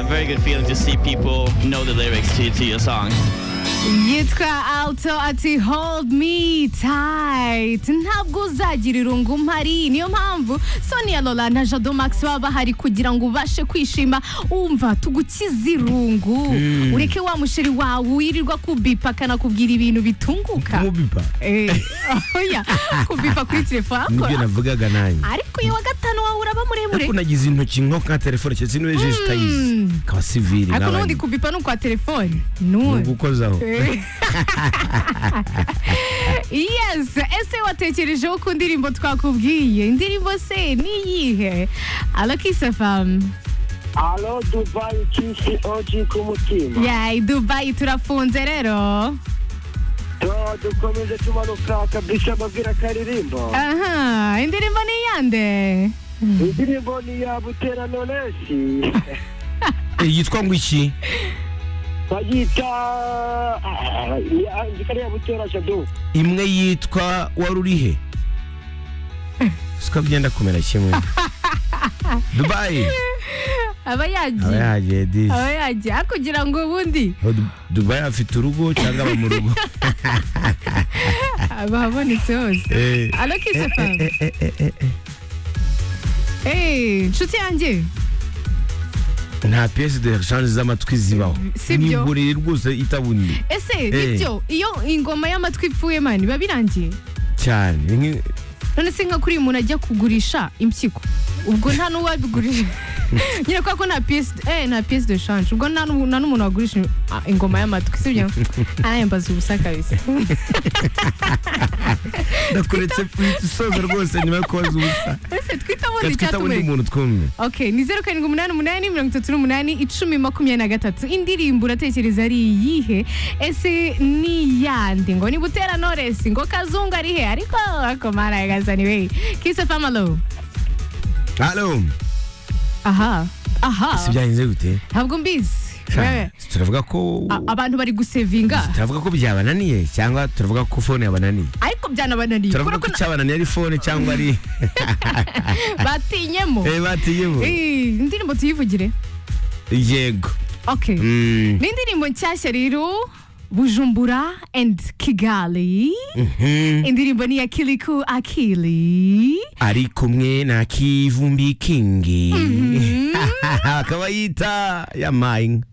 very good feeling to see people know the lyrics to, to your song. yitwa alto ati hold me tight ntabwo uzagira irungu mpari niyo mpamvu sonia lola na jado max baba bahari kugira ngo ubashe kwishima wumva tugukize irungu ureke wa musheri wawe wirirwa kubipa akanakubwira ibintu bitunguka kumubipa Eh, oya kubipa kuri telefone nibyo akora navugaga nanjye ariko uyu wa gatanu wawe uraba muremure ariko nagize intoki nko nka telefone cyangwa se n'uwejeje utayizi kaba siviri ariko n'abandi n'ubundi kubipa ni ukwa telefoni none ugukozaho yes ese watekerejeho ku ndirimbo twakubwiye indirimbo se niyihe alakisafamu Alo Dubai kisi oji ku mutima. yayi dubayi turafunze rero Do dukomeze tumanuka kabisa amabwira akaririmbo. aha indirimbo ni iyande Indirimbo ni ya Butera Knowless. Eh, yitwa ngo iki Bayita ah, ya ikari ya Butera Jado. imwe yitwa wari urihe siko byenda kumera kimwe dubayi aba aba yagiye yagiye disi aba yagiye akugira ngo ubundi Aho Du- dubayi afite urugo cyangwa aba mu rugo aba ahabonetse hose Eh, alakisafamu eh, eh, eh, eh, eh. eee inshuti yanjye nta piyesi de shanje z'amatwi zibaho Si ni byo. buriri rwose itabunye ese Eh. nibyo iyo ingoma y'amatwi ipfuye mani biba birangiye cyane ni nki- none se nka kuri uyu muntu ajya kugurisha impyiko ubwo nta n'uwabigurisha nyine kubera ko nta piyesi eh, nta piyesi de shanje ubwo nta n'u- nta n'umuntu wagurisha ah, ingoma y'amatwi sibyo aya mbaza ubusa kabisa ndakuretse isoza rwose nyuma yo kubaza ubusa ese twita ubundi reka twita undi icyatumwe muntu twumve okay ni zeru karindwi umunani umunani mirongo itatu n'umunani icumi makumyabiri na gatatu indirimbo uratekereza ari iyihe ese ni iyande ngo ni butera noresi ngo kazungu ari he ariko ariko marayagazani we kise famalo halo aha aha si byagenze gute ntabwo mbizi Sha, wewe turavuga ko A- abantu bari gusevinga turavuga ko byabananiye cyangwa turavuga ko fone yabananiye ariko byanabananiye turavuga kubera ko ko na- icyabananiye ari fone cyangwa ari batinyemo Eh, batiyemo Eh, indirimbo tuyivugire yego okay Mm, ni indirimbo nshyashya rero bujumbura and kigali mhm. indirimbo ni ya kiliku akili ari kumwe na kivumbi kingi akaba yita yamaye inka